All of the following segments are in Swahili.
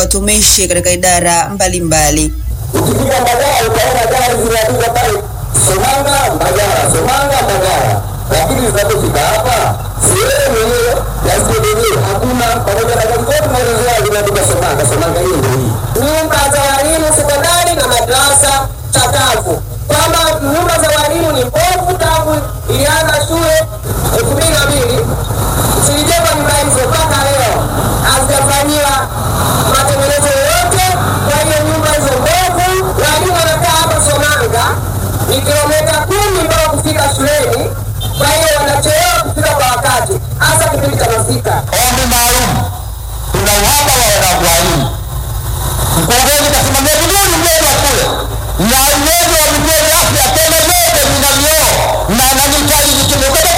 watumishi katika idara mbalimbali. Ukifika Mbagala utaona gari zimeandikwa pale Somanga Mbagala, Somanga Mbagala, lakini zinapofika hapa sehemu hiyo ya stendi hakuna, pamoja na gari zote zinazozoea zimeandikwa Somanga, Somanga hiyo ndio hii. nyumba za walimu sekondari na madarasa chakavu, kwamba nyumba za walimu ni mbovu tangu ilianza shule elfu mbili na mbili zilijengwa nyumba hizo mpaka leo hazijafanyiwa matengenezo yoyote. Kwa hiyo nyumba hizo mbovu, walimu wanakaa hapa Somanga ni kilomita kumi mpaka kufika shuleni, kwa hiyo wanachelewa kufika kwa wakati, hasa kipindi cha masika. Ombi maalum, tuna uhaba wa walimu. Mkurugenzi kasimamia vizuri mjengo kule na uwezo wa vituo vya afya tena vyote vina vioo na na mitaji vikimukoa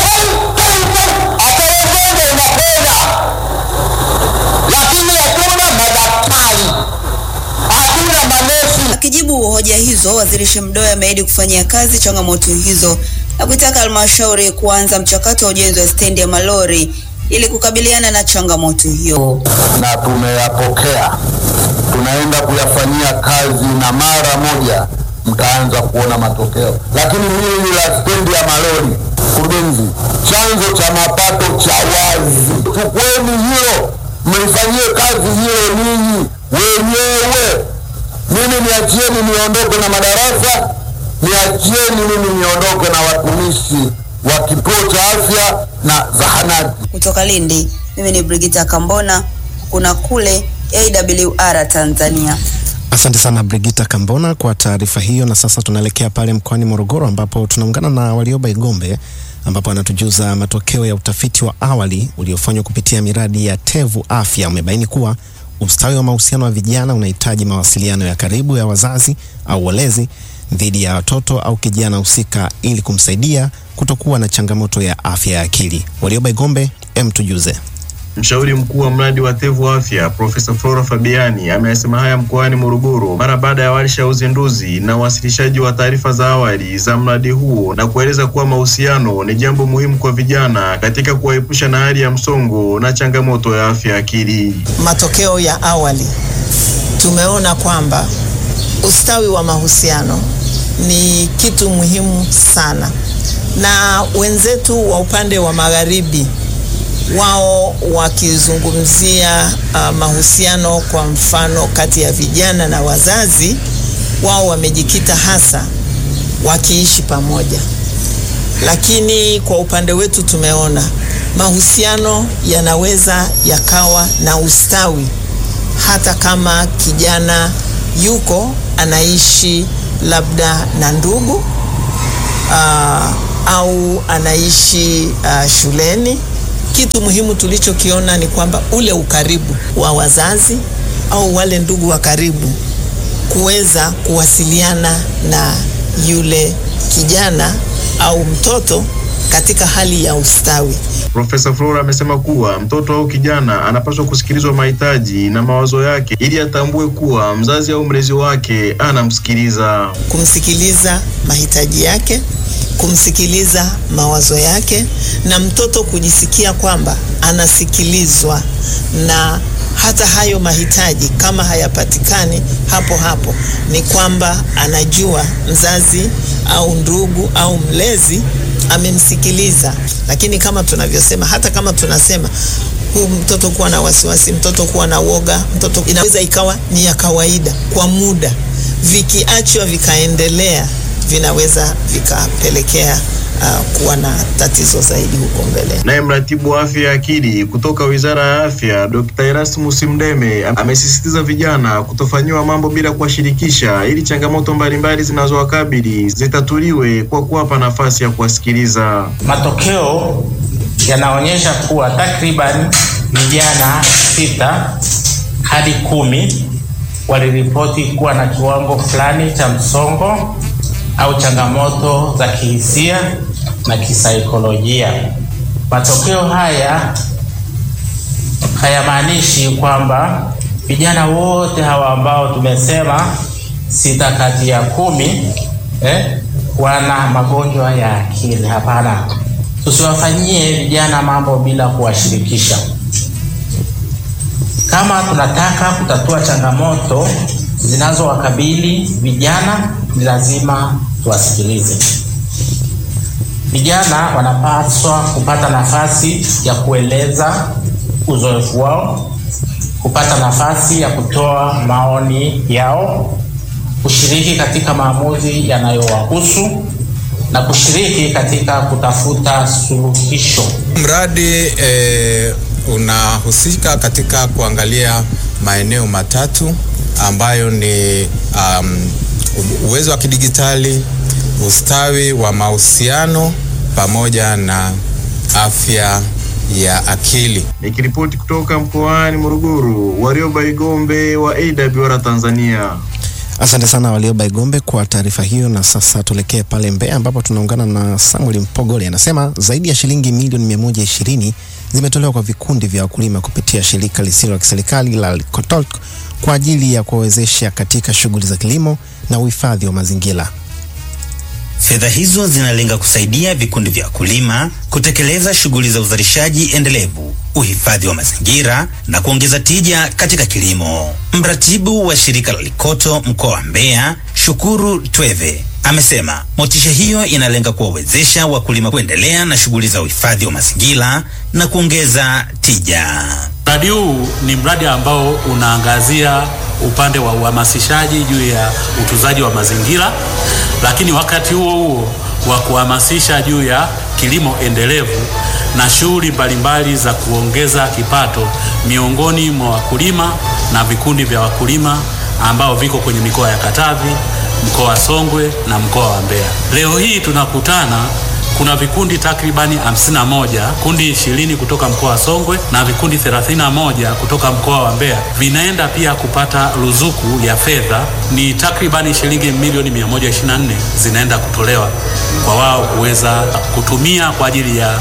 hata ugonjwa unapona, lakini hatuna madaktari, hatuna manesi. Akijibu hoja hizo, waziri Shemdoe ameahidi kufanyia kazi changamoto hizo na kuitaka halmashauri kuanza mchakato wa ujenzi wa stendi ya malori ili kukabiliana na changamoto hiyo. na tumeyapokea, tunaenda kuyafanyia kazi na mara moja mtaanza kuona matokeo. Lakini hili la stendi ya malori, mkurugenzi, chanzo cha mapato cha wazi, chukueni hilo mlifanyie kazi hilo ninyi wenyewe. Mimi niachieni niondoke na madarasa, niachieni mimi niondoke na watumishi wa kituo cha afya na zahanati. Kutoka Lindi, mimi ni Brigita Kambona, kuna kule AWR Tanzania. Asante sana Brigita Kambona kwa taarifa hiyo. Na sasa tunaelekea pale mkoani Morogoro ambapo tunaungana na Walioba Igombe ambapo anatujuza matokeo ya utafiti wa awali uliofanywa kupitia miradi ya Tevu Afya umebaini kuwa ustawi wa mahusiano wa vijana unahitaji mawasiliano ya karibu ya wazazi au walezi dhidi ya watoto au kijana husika ili kumsaidia kutokuwa na changamoto ya afya ya akili. Walioba Igombe, em tujuze. Mshauri mkuu wa mradi wa Tevu Afya Profesa Flora Fabiani ameyasema haya mkoani Morogoro mara baada ya warsha ya uzinduzi na uwasilishaji wa taarifa za awali za mradi huo na kueleza kuwa mahusiano ni jambo muhimu kwa vijana katika kuwaepusha na hali ya msongo na changamoto ya afya ya akili. matokeo ya awali tumeona kwamba ustawi wa mahusiano ni kitu muhimu sana, na wenzetu wa upande wa magharibi wao wakizungumzia uh, mahusiano kwa mfano kati ya vijana na wazazi, wao wamejikita hasa wakiishi pamoja, lakini kwa upande wetu tumeona mahusiano yanaweza yakawa na ustawi hata kama kijana yuko anaishi labda na ndugu aa, au anaishi aa, shuleni. Kitu muhimu tulichokiona ni kwamba ule ukaribu wa wazazi au wale ndugu wa karibu kuweza kuwasiliana na yule kijana au mtoto katika hali ya ustawi. Profesa Flora amesema kuwa mtoto au kijana anapaswa kusikilizwa mahitaji na mawazo yake ili atambue kuwa mzazi au mlezi wake anamsikiliza. kumsikiliza mahitaji yake, kumsikiliza mawazo yake, na mtoto kujisikia kwamba anasikilizwa na hata hayo mahitaji kama hayapatikani hapo hapo, ni kwamba anajua mzazi au ndugu au mlezi amemsikiliza. Lakini kama tunavyosema, hata kama tunasema huu mtoto kuwa na wasiwasi, mtoto kuwa na woga, mtoto inaweza ikawa ni ya kawaida kwa muda, vikiachwa vikaendelea, vinaweza vikapelekea uh, kuwa na tatizo zaidi huko mbele. Naye mratibu wa afya ya akili kutoka Wizara ya Afya Dr. Erasmus Mdeme amesisitiza vijana kutofanyiwa mambo bila kuwashirikisha ili changamoto mbalimbali zinazowakabili zitatuliwe kwa kuwapa nafasi ya kuwasikiliza. Matokeo yanaonyesha kuwa takriban vijana sita hadi kumi waliripoti kuwa na kiwango fulani cha msongo au changamoto za kihisia na kisaikolojia. Matokeo haya hayamaanishi kwamba vijana wote hawa ambao tumesema sita kati ya kumi eh, wana magonjwa ya akili. Hapana, tusiwafanyie vijana mambo bila kuwashirikisha. Kama tunataka kutatua changamoto zinazowakabili vijana, ni lazima tuwasikilize. Vijana wanapaswa kupata nafasi ya kueleza uzoefu wao, kupata nafasi ya kutoa maoni yao, kushiriki katika maamuzi yanayowahusu na kushiriki katika kutafuta suluhisho. Mradi eh, unahusika katika kuangalia maeneo matatu ambayo ni um, uwezo wa kidigitali, ustawi wa mahusiano pamoja na afya ya akili. Nikiripoti kutoka mkoani Morogoro, Warioba Igombe wa AWR Tanzania. Asante sana Walioba Igombe kwa taarifa hiyo, na sasa tuelekee pale Mbeya ambapo tunaungana na Samuel Mpogole. Anasema zaidi ya shilingi milioni 120 zimetolewa kwa vikundi vya wakulima kupitia shirika lisilo la kiserikali la Kotalk kwa ajili ya kuwawezesha katika shughuli za kilimo na uhifadhi wa mazingira. Fedha hizo zinalenga kusaidia vikundi vya wakulima kutekeleza shughuli za uzalishaji endelevu, uhifadhi wa mazingira na kuongeza tija katika kilimo. Mratibu wa shirika la Likoto mkoa wa Mbeya, Shukuru Tweve, amesema motisha hiyo inalenga kuwawezesha wakulima kuendelea na shughuli za uhifadhi wa mazingira na kuongeza tija. Mradi huu ni mradi ambao unaangazia upande wa uhamasishaji juu ya utunzaji wa mazingira, lakini wakati huo huo wa kuhamasisha juu ya kilimo endelevu na shughuli mbalimbali za kuongeza kipato miongoni mwa wakulima na vikundi vya wakulima ambao viko kwenye mikoa ya Katavi, mkoa wa Songwe na mkoa wa Mbeya. Leo hii tunakutana kuna vikundi takribani 51, kundi ishirini kutoka mkoa wa Songwe na vikundi 31 kutoka mkoa wa Mbeya vinaenda pia kupata ruzuku ya fedha, ni takribani shilingi milioni 124 zinaenda kutolewa kwa wao kuweza kutumia kwa ajili ya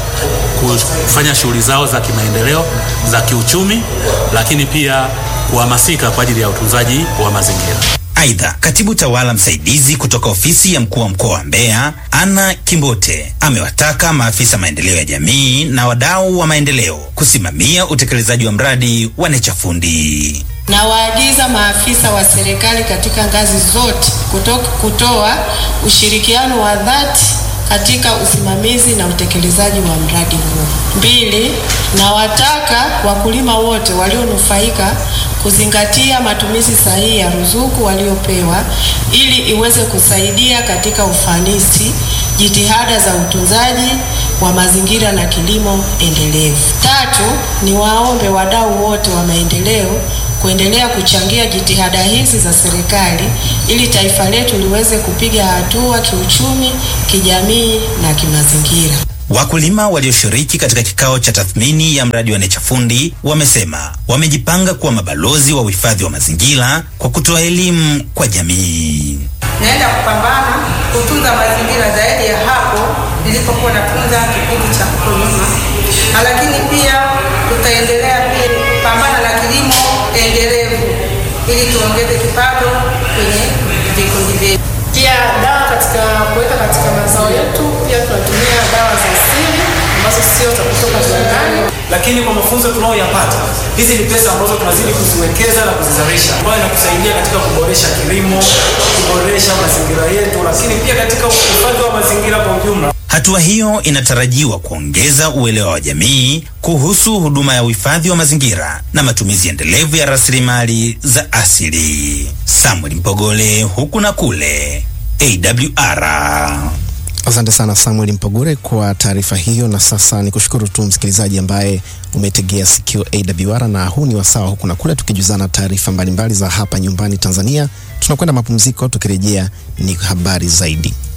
kufanya shughuli zao za kimaendeleo za kiuchumi, lakini pia kuhamasika kwa ajili ya utunzaji wa mazingira. Aidha, katibu tawala msaidizi kutoka ofisi ya mkuu wa mkoa wa Mbeya, Anna Kimbote, amewataka maafisa maendeleo ya jamii na wadau wa maendeleo kusimamia utekelezaji wa mradi wa Nechafundi. Na waagiza maafisa wa serikali katika ngazi zote kutoka kutoa ushirikiano wa dhati katika usimamizi na utekelezaji wa mradi huo. Mbili, na wataka wakulima wote walionufaika kuzingatia matumizi sahihi ya ruzuku waliopewa ili iweze kusaidia katika ufanisi jitihada za utunzaji wa mazingira na kilimo endelevu. Tatu, ni waombe wadau wote wa maendeleo kuendelea kuchangia jitihada hizi za serikali ili taifa letu liweze kupiga hatua kiuchumi, kijamii na kimazingira. Wakulima walioshiriki katika kikao cha tathmini ya mradi wa Nechafundi wamesema wamejipanga kuwa mabalozi wa uhifadhi wa mazingira kwa kutoa elimu kwa jamii. Naenda kupambana kutunza mazingira zaidi ya hapo nilipokuwa natunza kipindi cha huko nyuma, lakini pia tutaendelea pia kupambana na kilimo endelevu ili tuongeze kipato kwenye vikundi vyetu. Pia dawa katika kuweka katika mazao yetu, pia tunatumia dawa za asili ambazo sio za kutoka viwandani. Lakini kwa mafunzo tunayoyapata, hizi ni pesa ambazo tunazidi kuziwekeza na kuzizalisha, ambayo inakusaidia katika kuboresha kilimo, kuboresha mazingira yetu, lakini pia katika uhifadhi wa mazingira kwa ujumla. Hatua hiyo inatarajiwa kuongeza uelewa wa jamii kuhusu huduma ya uhifadhi wa mazingira na matumizi endelevu ya rasilimali za asili. Samuel Mpogole, huku na kule, AWR. Asante sana Samuel Mpogore kwa taarifa hiyo, na sasa ni kushukuru tu msikilizaji ambaye umetegea sikio AWR, na huu ni wasawa huku na kule, tukijuzana taarifa mbalimbali za hapa nyumbani Tanzania. Tunakwenda mapumziko, tukirejea ni habari zaidi.